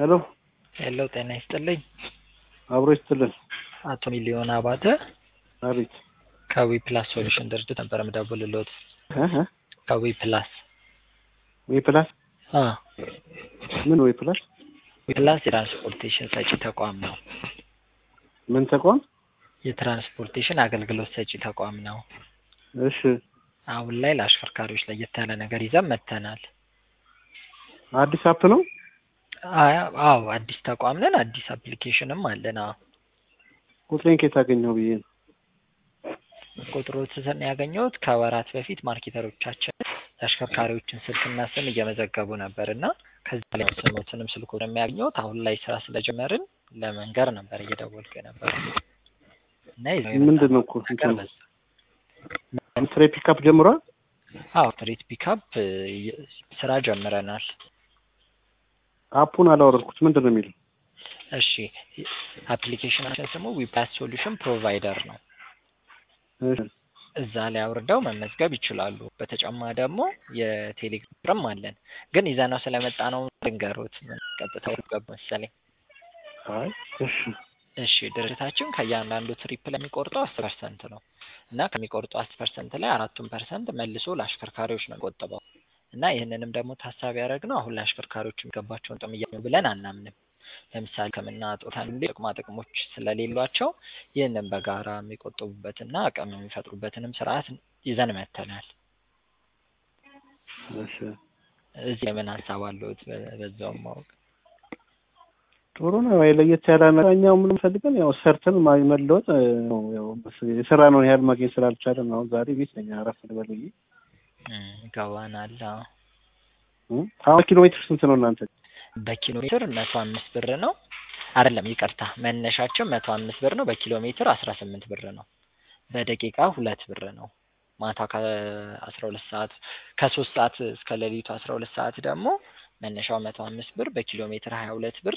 ሄሎ ሄሎ ጤና ይስጥልኝ። አብሮ ይስጥልን። አቶ ሚሊዮን አባተ አቤት ከዊ ፕላስ ሶሉሽን ድርጅት ነበር የምደውልልዎት። እ እ ከዊ ፕላስ ወይ ፕላስ አ ምን ወይ ፕላስ ዊ ፕላስ የትራንስፖርቴሽን ሰጪ ተቋም ነው። ምን ተቋም? የትራንስፖርቴሽን አገልግሎት ሰጪ ተቋም ነው። እሺ አሁን ላይ ለአሽከርካሪዎች ለየት ያለ ነገር ይዘን መጥተናል። አዲስ አፕ ነው? አያ- አዎ አዲስ ተቋም ነን። አዲስ አፕሊኬሽንም አለን። አዎ ቁጥሬን ከየት አገኘው ብዬ ነው። ቁጥሮትን ያገኘሁት ከወራት በፊት ማርኬተሮቻችን የአሽከርካሪዎችን ስልክና ስም እየመዘገቡ ነበር እና ከዛ ላይ ስሞትንም ስልኩን የሚያገኘሁት አሁን ላይ ስራ ስለጀመርን ለመንገር ነበር እየደወልኩ የነበረው እና ይዘው ምንድን ነው እኮ የመጣነው ነገር እንትኑ? በዛ ስሬ ፒካፕ ጀምሯል? አዎ ትሪት ፒካፕ ስራ ጀምረናል። አፑን አላወረድኩት። ምንድን ነው የሚለው? እሺ አፕሊኬሽናችን ስሙ ዊፕላስ ሶሉሽን ፕሮቫይደር ነው። እሺ እዛ ላይ አውርደው መመዝገብ ይችላሉ። በተጨማሪ ደግሞ የቴሌግራም አለን። ግን ይዘነው ስለመጣ ነው ልንገሮት። ቀጥታ ገቡ መሰለኝ። አይ እሺ እሺ ድርጅታችን ከእያንዳንዱ ትሪፕ ላይ የሚቆርጠው አስር ፐርሰንት ነው እና ከሚቆርጠው አስር ፐርሰንት ላይ አራቱን ፐርሰንት መልሶ ለአሽከርካሪዎች ነው የሚቆጥበው እና ይህንንም ደግሞ ታሳቢ ያደረግነው አሁን ለአሽከርካሪዎች የሚገባቸውን ጥቅም እያገኙ ብለን አናምንም። ለምሳሌ ሕክምና ጦታ ጥቅማ ጥቅሞች ስለሌሏቸው ይህንን በጋራ የሚቆጥቡበትና አቅም የሚፈጥሩበትንም ስርዓት ይዘን መጥተናል። እሺ እዚህ ላይ ምን ሀሳብ አለዎት? በ- በዛውም ማወቅ ጥሩ ነው። ወይ ለየት ያለ ነገር እኛው ምን ፈልገን ያው ሰርተን ማ- መለወጥ እ፣ ነው። ያው በስ- የሰራነውን ያህል ማግኘት ስላልቻለን ነው። አሁን ዛሬ ቤት ነኝ አረፍ ልበል ብዬ እም፣ ይገባናል። አዎ። እ? አሁን ኪሎ ሜትር ስንት ነው እናንተ? በኪሎ ሜትር መቶ አምስት ብር ነው። አይደለም ይቅርታ፣ መነሻችን መቶ አምስት ብር ነው። በኪሎ ሜትር አስራ ስምንት ብር ነው። በደቂቃ ሁለት ብር ነው። ማታ ከአስራ ሁለት ሰዓት ከሶስት ሰዓት እስከ ሌሊቱ አስራ ሁለት ሰዓት ደግሞ መነሻው መቶ አምስት ብር በኪሎ ሜትር ሀያ ሁለት ብር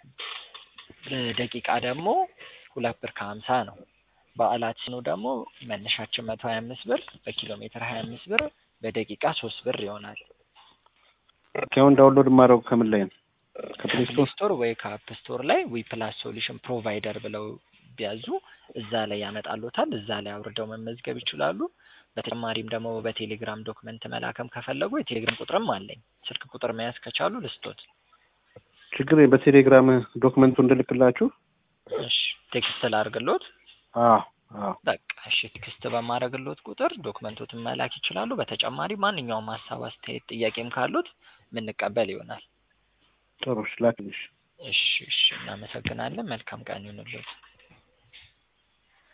በደቂቃ ደግሞ ሁለት ብር ከሀምሳ ነው። በዓላት ሲኑ ደግሞ መነሻችን መቶ ሀያ አምስት ብር በኪሎ ሜትር ሀያ አምስት ብር በደቂቃ ሶስት ብር ይሆናል። አሁን ዳውንሎድ የማደርገው ከምን ላይ ነው? ከፕሌይ ከፕሌይ ስቶር? ስቶር ወይ ከአፕ ስቶር ላይ ዊ ፕላስ ሶሉሽን ፕሮቫይደር ብለው ቢያዙ እዛ ላይ ያመጣሉታል። እዛ ላይ አውርደው መመዝገብ ይችላሉ። በተጨማሪም ደግሞ በቴሌግራም ዶክመንት መላከም ከፈለጉ የቴሌግራም ቁጥርም አለኝ። ስልክ ቁጥር መያዝ ከቻሉ ልስጦት። ችግር የለም። በቴሌግራም ዶክመንቱ እንድልክላችሁ። እሺ ቴክስት ላርግሎት። አዎ አዎ በቃ እሺ ቴክስት በማድረግሎት ቁጥር ዶክመንቶትን መላክ ይችላሉ። በተጨማሪ ማንኛውም ሀሳብ፣ አስተያየት፣ ጥያቄም ካሉት የምንቀበል ይሆናል። ጥሩ እሺ፣ ላክልሽ። እሺ እሺ እናመሰግናለን። መልካም ቀን ይሁንልዎት።